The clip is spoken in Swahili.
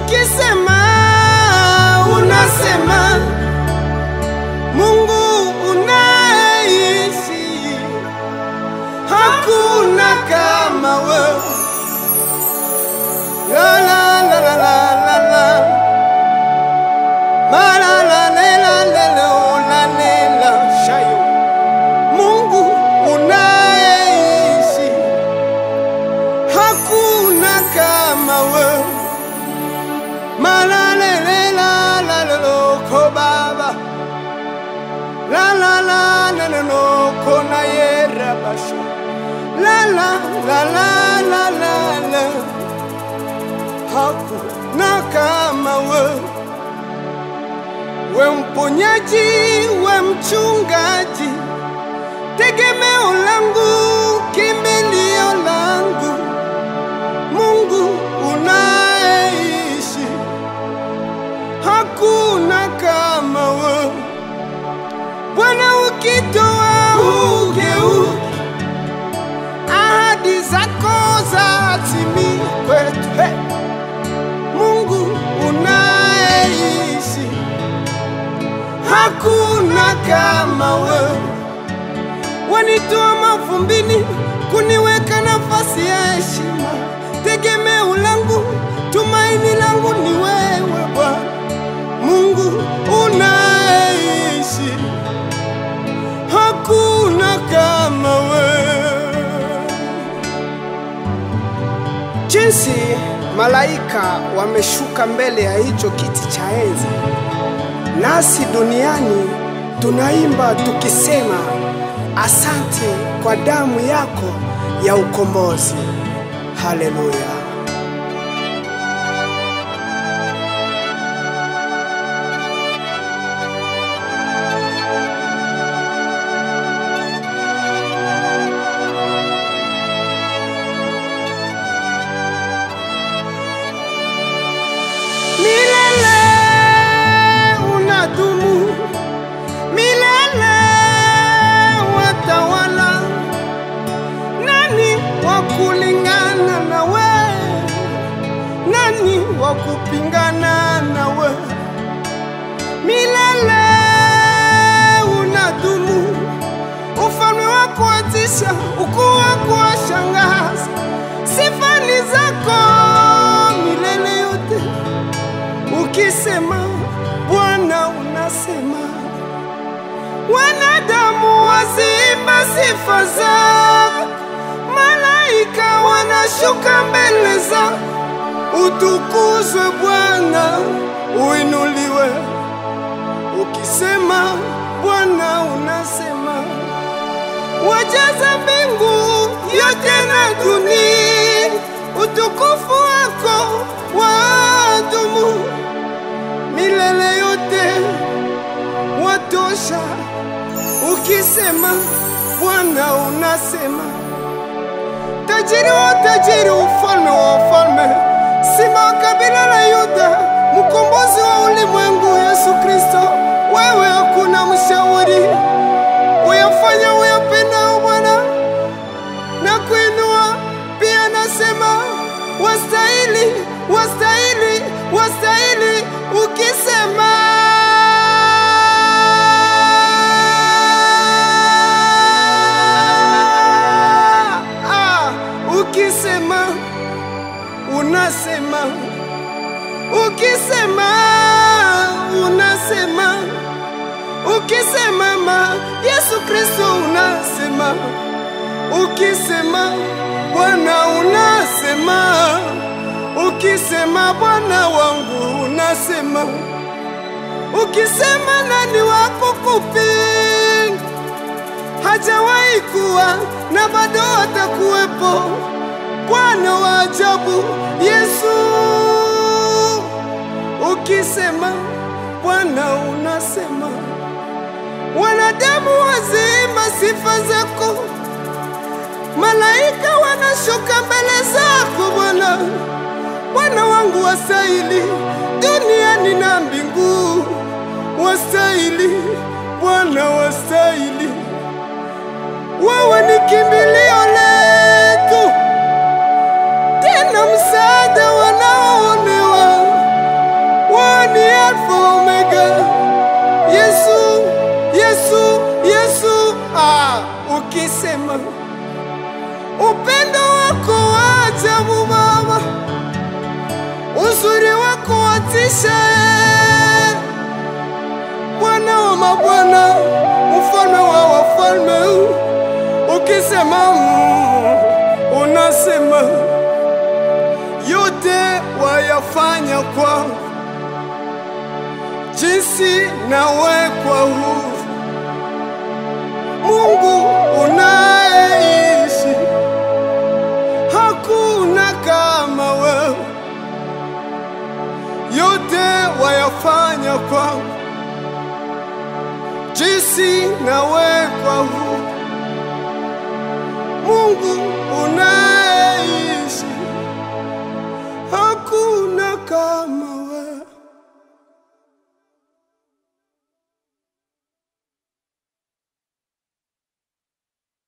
ukisema unasema Mungu unaishi, hakuna kama wewe. La la la la la la la. Ma la la le la le le o la le la shayo. Mungu unaishi, hakuna kama wewe. Ma la le le la la le lo ko baba. La la la la la no kona yera basho. La la la la la la la. Hakuna kama wewe. We mponyaji, we mchungaji, tegemeo langu, kimbilio langu, Mungu unaishi, hakuna kama wewe. Bwana ukitoa ugeuke, ahadi zako zatimia kwetu. Hey! Mungu unaishi, hakuna kama wewe. Wanitoa mavumbini kuniweka nafasi ya heshima, tegemeo langu, tumaini langu ni wewe Bwana. Mungu unaishi, hakuna kama wewe. Jinsi malaika wameshuka mbele ya hicho kiti cha enzi, nasi duniani tunaimba tukisema, asante kwa damu yako ya ukombozi. Haleluya! milele unadumu, milele watawala. Nani wa kulingana na we? Nani wa kupingana na we? Milele unadumu, ufalme wako watisha, ukuu wako washangaza, sifa ni zako milele yote ukisema Bwana unasema, wanadamu waziimba sifa zako, malaika wanashuka mbele zako. Utukuzwe Bwana, uinuliwe. Ukisema Bwana unasema, wajaza mbingu yote na dunia, utukufu wako wadumu milele yote watosha. Ukisema Bwana unasema, tajiri wa tajiri, ufalme wa ufalme, simba wa kabila la Yuda, mkombozi wa ulimwengu, Yesu Kristo, wewe hakuna mshauri, uyafanya uyapendao Bwana na kuinua pia, nasema wastahili, wastahili, wastahili. Ukisema ah, ukisema unasema, ukisema unasema, ukisema ma Yesu Kristo unasema ukisema Bwana unasema, ukisema Bwana wangu unasema, ukisema nani wako kupinga? Hajawahi kuwa na bado atakuwepo, Bwana wa ajabu Yesu. Ukisema Bwana unasema, wanadamu waziimba sifa zako malaika wanashuka mbele zako Bwana. Bwana wangu wastahili duniani na mbingu, wastahili Bwana, wastahili. Wewe ni kimbilio letu, tena msaada wanaoonewa. ukisema upendo wako wa ajabu Baba, uzuri wako watisha, eh. Bwana wa mabwana, mfalme wa wafalme, ukisema mm, unasema yote wayafanya kwangu, jinsi nawekwa huru. Mungu unayeishi, hakuna kama wewe, yote wayafanya kwangu, jinsi nawekwa huru. Mungu